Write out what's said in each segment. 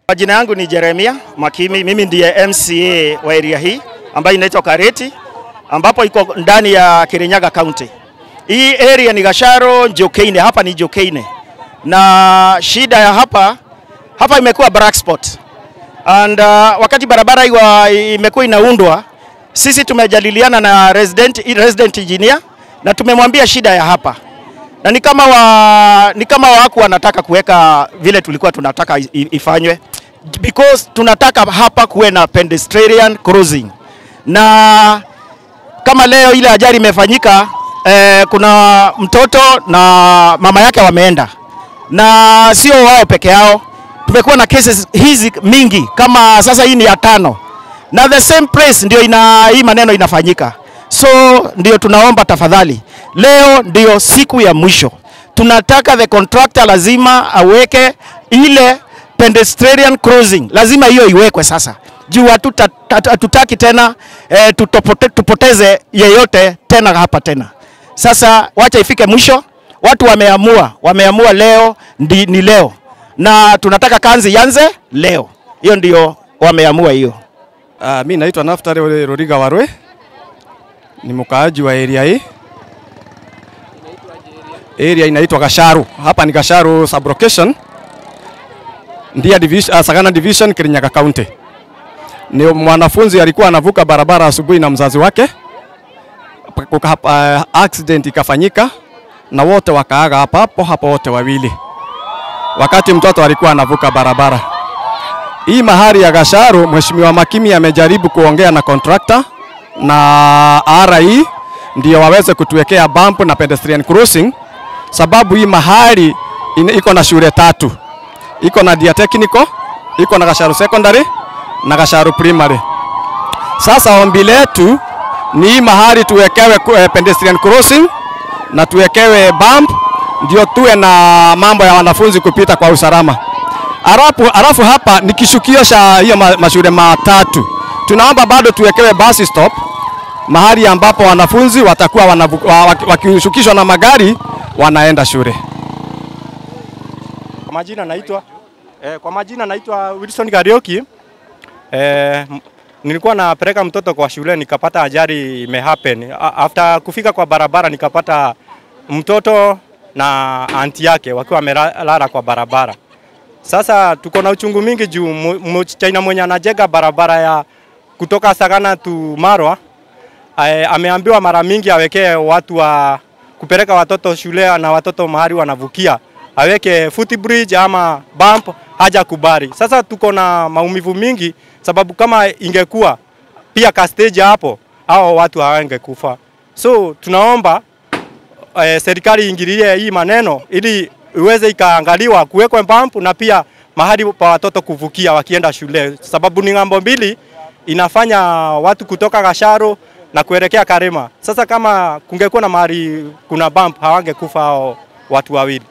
Majina yangu ni Jeremia Makimi, mimi ndiye MCA wa area hii ambayo inaitwa Kareti, ambapo iko ndani ya Kirinyaga County. Hii area ni Gasharo, Jokeine, hapa ni Jokeine, na shida ya hapa hapa imekuwa black spot and uh, wakati barabara iwa imekuwa inaundwa, sisi tumejadiliana na resident, resident engineer na tumemwambia shida ya hapa na ni kama wa, ni kama waku wanataka kuweka vile tulikuwa tunataka i- ifanywe because tunataka hapa kuwe na pedestrian crossing, na kama leo ile ajali imefanyika eh, kuna mtoto na mama yake wameenda, na sio wao peke yao. Tumekuwa na cases hizi mingi, kama sasa hii ni ya tano, na the same place ndio ina hii maneno inafanyika. So ndio tunaomba tafadhali, leo ndio siku ya mwisho, tunataka the contractor lazima aweke ile pedestrian crossing, lazima hiyo iwekwe sasa juu hatuta- hatu- hatutaki tena eh, tutopote, tupoteze yeyote tena hapa tena. Sasa wacha ifike mwisho, watu wameamua, wameamua leo ndi, ni leo na tunataka kanzi yanze leo, hiyo ndio wameamua hiyo. Uh, mi naitwa Naftali Roriga Warwe, ni mkaaji wa area hii. Area inaitwa Gasharu, hapa ni Gasharu sublocation, Ndia division, uh, Sagana division, Kirinyaga County. Ni mwanafunzi alikuwa anavuka barabara asubuhi na mzazi wake, Kuka, uh, accident ikafanyika na wote wakaaga hapa hapo hapo, wote wawili, wakati mtoto alikuwa anavuka barabara. Hii mahali ya Gasharu, Mheshimiwa Makimi amejaribu kuongea na contractor na RI ndio waweze kutuwekea bump na pedestrian crossing, sababu hii mahali ina- iko na shule tatu, iko na Dia Technical, iko na Gasharu Secondary na Gasharu Primary. Sasa ombi letu ni hii mahali tuwekewe ku- eh, pedestrian crossing na tuwekewe bump ndio tuwe na mambo ya wanafunzi kupita kwa usalama. Arafu, arafu hapa ni kishukio cha hiyo ma, mashule matatu. Tunaomba bado tuwekewe bus stop mahali ambapo wanafunzi watakuwa wanavu- wa- waki- wakishukishwa na magari wanaenda shule. Kwa majina naitwa eh, kwa majina naitwa Wilson Garioki. Eh, m- nilikuwa napeleka mtoto kwa shule nikapata ajali imehappen. A- After kufika kwa barabara nikapata mtoto na anti yake wakiwa wamelala kwa barabara. Sasa tuko na uchungu mingi juu mu- mchina mwenye anajenga barabara ya kutoka Sagana tu Marwa Ae, ameambiwa mara mingi awekee watu wa kupeleka watoto shule na watoto mahali wanavukia, aweke footbridge ama bump, haja kubali. Sasa tuko na maumivu mingi, sababu kama ingekuwa pia ka stage hapo, hao watu hawangekufa. So tunaomba eh, serikali iingilie hii maneno ili iweze ikaangaliwa kuwekwe bump na pia mahali pa watoto kuvukia wakienda shule, sababu ni ng'ambo mbili inafanya watu kutoka Gasharo na kuelekea Karema. Sasa kama kungekuwa na mahali kuna bump hawangekufa hao watu wawili.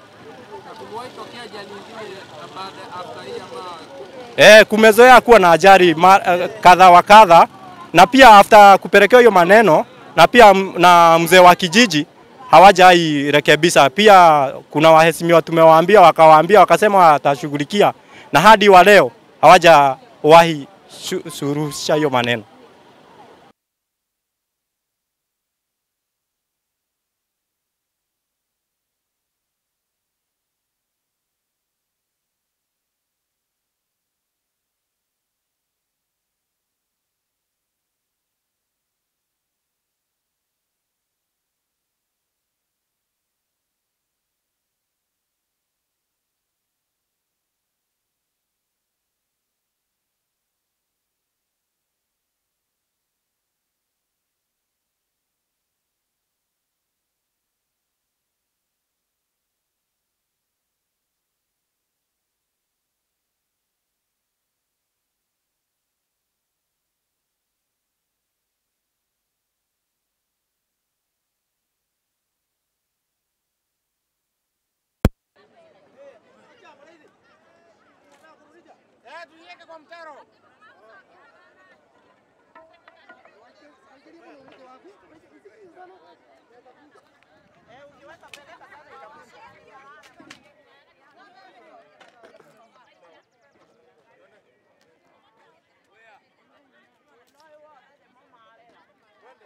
Eh, kumezoea kuwa na ajali ma- eh, kadha wa kadha, na pia after kupelekewa hiyo maneno na pia m- na mzee wa kijiji hawajairekebisha. Pia kuna waheshimiwa tumewaambia, wakawaambia wakasema watashughulikia, na hadi wa leo hawajawahi shu- suluhisha hiyo maneno.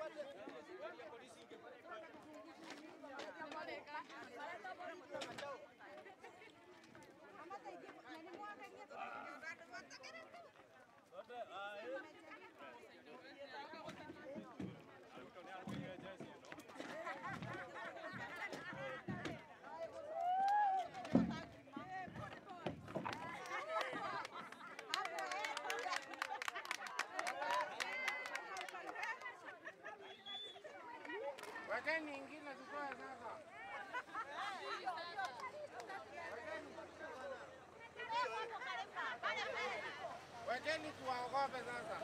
Wekeni ingine tutoe sasa. Wekeni tuwaogope sasa.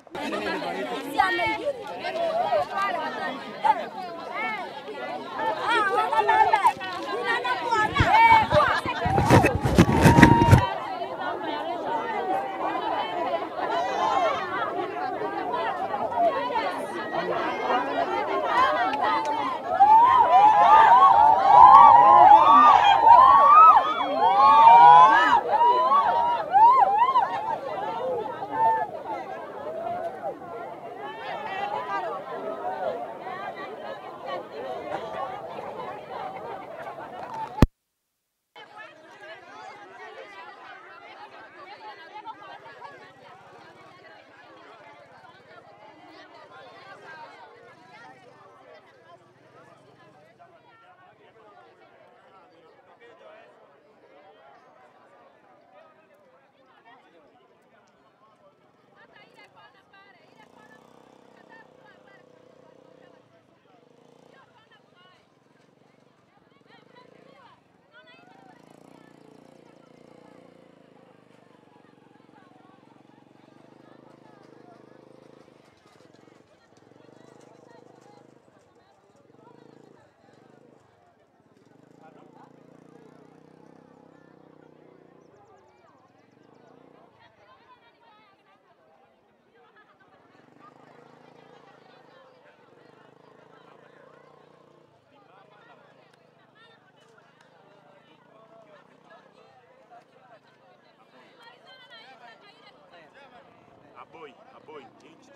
boy, a boy, aged.